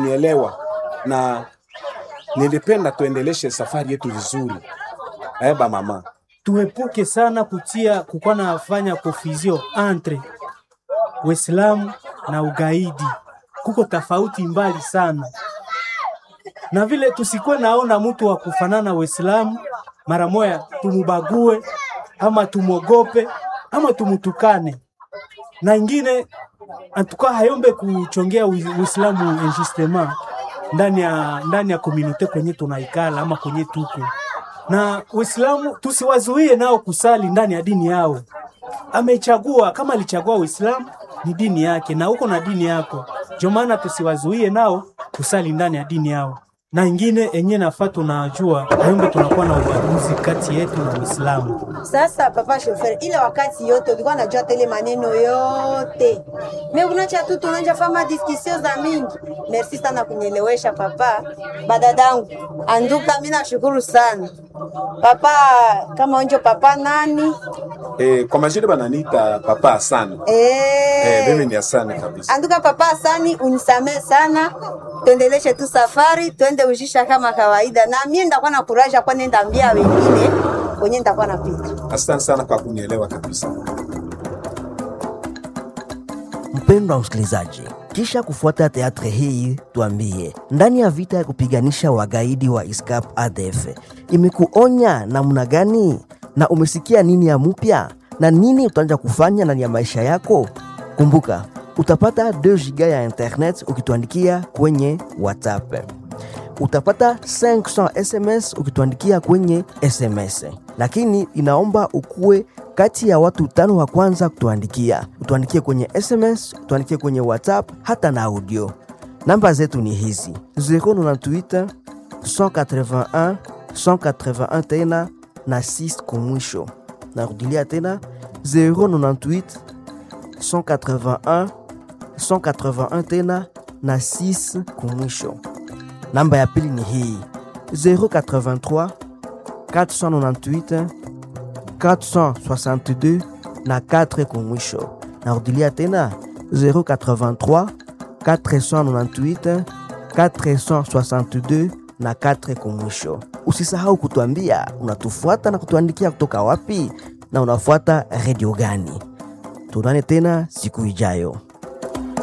kunielewa na nilipenda tuendeleshe safari yetu vizuri. Eh, ba mama. tuepuke sana kutia kukuwa nafanya confusion entre Uislamu na ugaidi, kuko tofauti mbali sana, na vile tusikuwe naona mtu wa kufanana Uislamu mara moya tumubague ama tumwogope ama tumutukane, na ingine antuka hayombe kuchongea Ui- Uislamu injustement ndani ya ndani ya komunote kwenye tunaikala ama kwenye tuko na Uislamu tusiwazuie nao kusali ndani ya dini yao. Amechagua kama alichagua Uislamu ni dini yake, na uko na dini yako, ndio maana tusiwazuie nao kusali ndani ya dini yao. Na ingine enye nafaa tunajua hayombe tunakuwa na ubaguzi kati yetu na Uislamu. Sasa papa shofer, ile wakati yote ulikuwa unajua tele maneno yote, me unacha tu tunaja fama diskusio za mingi. Merci sana kunielewesha papa. Badadangu anduka, mimi nashukuru sana papa. Kama onjo papa nani Eh, kwa majina bananiita Papa Hassan. eh, Eh, mimi ni Hassan kabisa. Anduka papa Hasani, unisamee sana, tuendeleshe tu safari, twende ujisha kama kawaida, na mimi ndakuwa na kuraja kwa nenda ambia wengine kwenye nitakuwa napita. Asante sana kwa kunielewa kabisa. Mpendwa msikilizaji, kisha kufuata teatre hii, tuambie ndani ya vita ya kupiganisha wagaidi wa ISCAP ADF imekuonya namna gani, na umesikia nini ya mpya na nini utaanza kufanya ndani ya maisha yako? Kumbuka utapata 2 giga ya internet ukituandikia kwenye WhatsApp utapata 500 SMS ukituandikia kwenye SMS, lakini inaomba ukuwe kati ya watu tano wa kwanza kutuandikia. Utuandikie kwenye SMS, utuandikie kwenye WhatsApp hata na audio. Namba zetu ni hizi 098 181 181 tena na 6 kumwisho. Narudilia tena 098 181 181 tena na 6 kumwisho. Namba ya pili ni hii 083 498 462 na 4 kumwisho. Narudilia tena 083 498 462 na 4 kumwisho. Usisahau kutuambia unatufuata na kutuandikia kutoka wapi na unafuata redio gani. Tuonane tena siku ijayo.